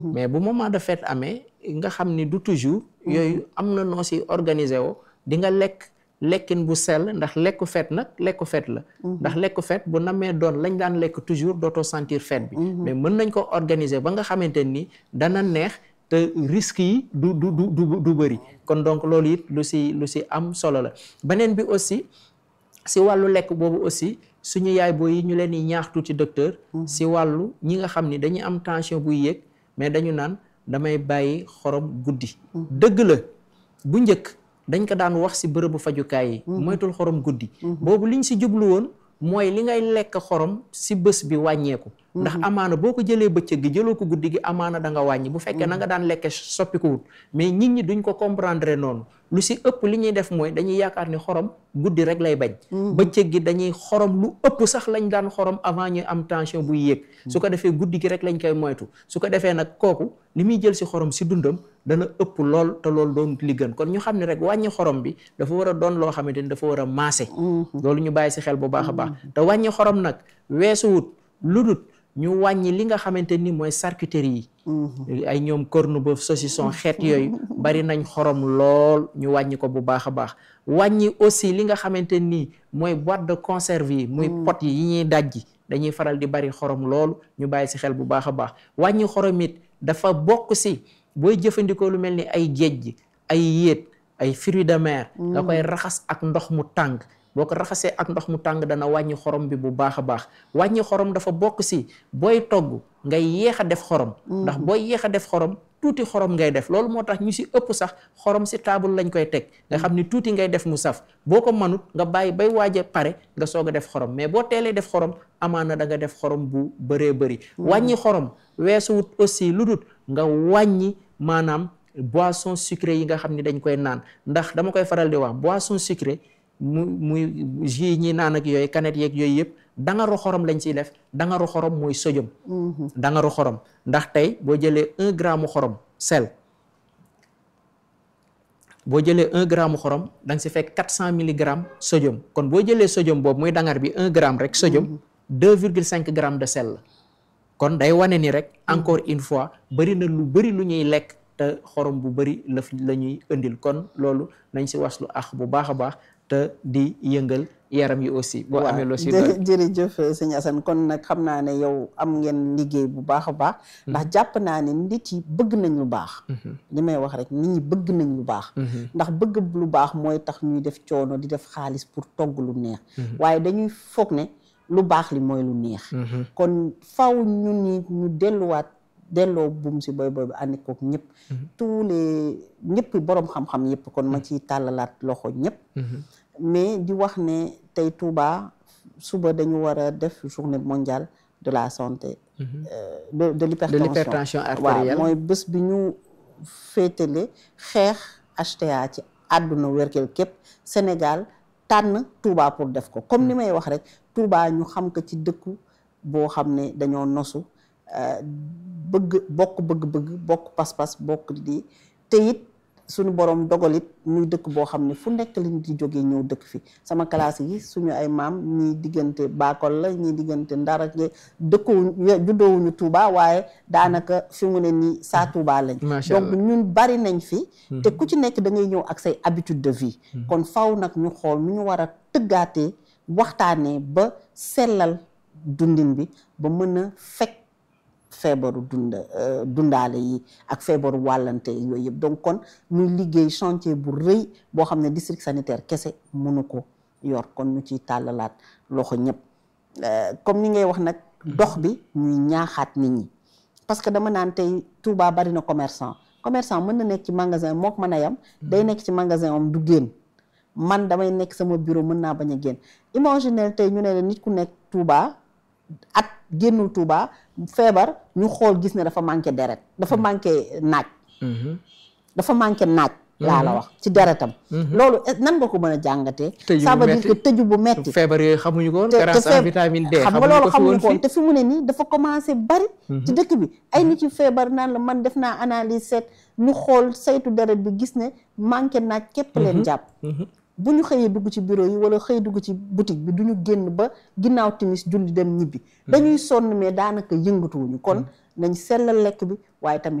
mais bu moment de fête amee nga xam ni du toujours yooyu am na noo si organiser woo di nga lekk lekkin bu sell ndax lekku fête nag lekku fête la ndax lekku fête bu namee doon lañ daan lekk toujours dootoo sentir fête bi mais mën nañ ko organiser ba nga xamante ni dana neex te risques yi du du du du du bëri kon donc loolu it lu si lu si am solo la beneen bi aussi si wàllu lekk boobu aussi suñu yaay booy yi ñu leen di ñaax tuuti docteur si wàllu ñi nga xam ni dañuy am tension buy yéeg mais dañu naan damay bàyyi xorom guddi dëgg la bu njëkk dañ ko daan wax si bërëbu fajukaay yi moytul xorom guddi boobu liñ si jublu woon mooy li ngay lekk xorom si bés bi wàññeeku ndax amaana boo ko jëlee bëccëg gi jëloo ko guddi gi amaana da nga wàññi bu fekkee na nga daan lekke soppi ko wut mais nit ñi duñ ko comprendre noonu lu si ëpp li ñuy def mooy dañuy yaakaar ni xorom guddi rek lay bañ bëccëg gi dañuy xorom lu ëpp sax lañ daan xorom avant ñu am tension buy yéeg su ko defee guddi gi rek lañ koy moytu su ko defee nag kooku li muy jël si xorom si dundam dana ëpp lool te loolu doon li gën kon ñu xam ne rek wàññi xorom bi dafa war a doon loo xamante ni dafa war a maase loolu ñu bàyyi si xel bu baax a baax te wàññi xorom nag weesuwut lu dut ñu wàññi li nga xamante ni mooy charcuterie yi ay ñoom corned-beef saucisson xeet yooyu bari nañ xorom lool ñu wàññi ko bu baax a baax wàññi aussi li nga xamante ni mooy boîte de conserve yi muy pot yi yi ñuy dajji dañuy faral di bari xorom loolu ñu bàyyi si xel bu baax a baax wàññi xorom it dafa bokk si booy jëfandikoo lu mel ni ay géej gi ay yéet ay fruits de mer nga koy raxas ak ndox mu tàng boo ko raxasee ak ndox mu tàng dana wàññi xorom bi bu baax a baax wàññi xorom dafa bokk si booy togg ngay yéex a def xorom ndax booy yéex a def xorom tuuti xorom ngay def loolu moo tax ñu si ëpp sax xorom si table lañ koy teg nga xam ni tuuti ngay def mu saf boo ko mënut nga bàyyi bay waaj a pare nga soog a def xorom mais boo teelee def xorom amaana da nga def xorom bu bëree bëri wàññi xorom weesuwut aussi lu dut nga wàññi maanaam boisson sucrée yi nga xam ni dañ koy naan ndax dama koy faral di wax boisson sucrée mu muy jus ñi naan ak yooyu kanet yeeg yooyu yëpp dangaru xorom lañ ciy def dangaru xorom mooy sodium dangaru xorom ndax tey boo jëlee un gramme xorom sel boo jëlee un gramme xorom da nga si fekk quatre cent milligrammes sodium kon boo jëlee sodium boobu muy dangar bi un gramme rek sodium deux virgule cinq grammes de sel la kon day wane ni rek encore une fois bëri na lu bëri lu ñuy lekk te xorom bu bëri la la ñuy indil kon loolu nañ si waslu ax bu baax a baax te di yëngal yaram yi aussi boo amee loo si doon jërëjëf sëñ Assane kon nag xam naa ne yow am ngeen liggéey bu baax a baax ndax jàpp naa ne nit yi bëgg nañ lu baax li may wax rek nit ñi bëgg nañ lu baax ndax bëgg lu baax mooy tax ñuy def coono di def xaalis pour togg lu neex waaye dañuy foog ne lu baax li mooy lu neex kon faw ñu ni ñu delluwaat delloo buum si boy boy bi ànd kook ñëpp tous les ñëpp boroom xam-xam yëpp kon ma ciy tàllalaat loxo ñëpp mais di wax ne tey Touba suba dañu war a def journée mondiale de la santé de de l'hypertension artérielle waaw mooy bés bi ñu féetale xeex HTA ci àdduna wérkel képp Sénégal tànn Touba pour def ko comme ni may wax rek Touba ñu xam ko ci dëkku boo xam ne dañoo nosu bëgg bokk bëgg-bëgg bokk pas-pas bokk di te it suñu borom dogal it muy dëkk boo xam ne fu nekk lañ di jógee ñëw dëkk fi sama classe yi suñu ay maam ñii diggante Bakol la ñii diggante Ndar ak dëkkuwuñu juddoowuñu Touba waaye daanaka fi mu ne nii saa Touba lañ donc ñun bari nañ fi te ku ci nekk da ngay ñëw ak say habitude de vie kon faw nag ñu xool nu ñu war a tëggaatee waxtaanee ba sellal dundin bi ba mën a fekk feebaru dunda dundaale yi ak feebaru wàllante yooyu yëpp donc kon ñuy liggéey chantier bu rëy boo xam ne district sanitaire kese mënu ko yor kon ñu ciy tàllalaat loxo ñëpp comme ni ngay wax nag dox bi ñuy ñaaxaat nit ñi parce que dama naan tey Touba bari na commerçant commerçant mën na nekk ci magasin mook mën a yam day nekk ci magasin am du génn man damay nekk sama bureau mën naa bañ a génn imaginer tey ñu ne la nit ku nekk Touba at génnul Touba feebar ñu xool gis ne dafa manqué deret dafa manqué naaj dafa manqué naaj laa la wax ci deretam loolu nan nga ko mën a jàngatee ça veut dire que tëju bu metti feebar yooyu xamuñu ko woon grâce à vitamine D xam nga loolu xamuñu ko woon te fi mu ne nii dafa commencé bari ci dëkk bi ay nit yu feebar naan la man def naa analyse seet ñu xool saytu deret bi gis ne manqué naaj képp leen jàpp bu ñu xëyee dugg ci bureau yi wala xëy dugg ci boutique bi du ñu génn ba ginnaaw timis julli dem ñibbi dañuy sonn mais daanaka yëngatuwuñu kon nañ sellal lekk bi waaye tamit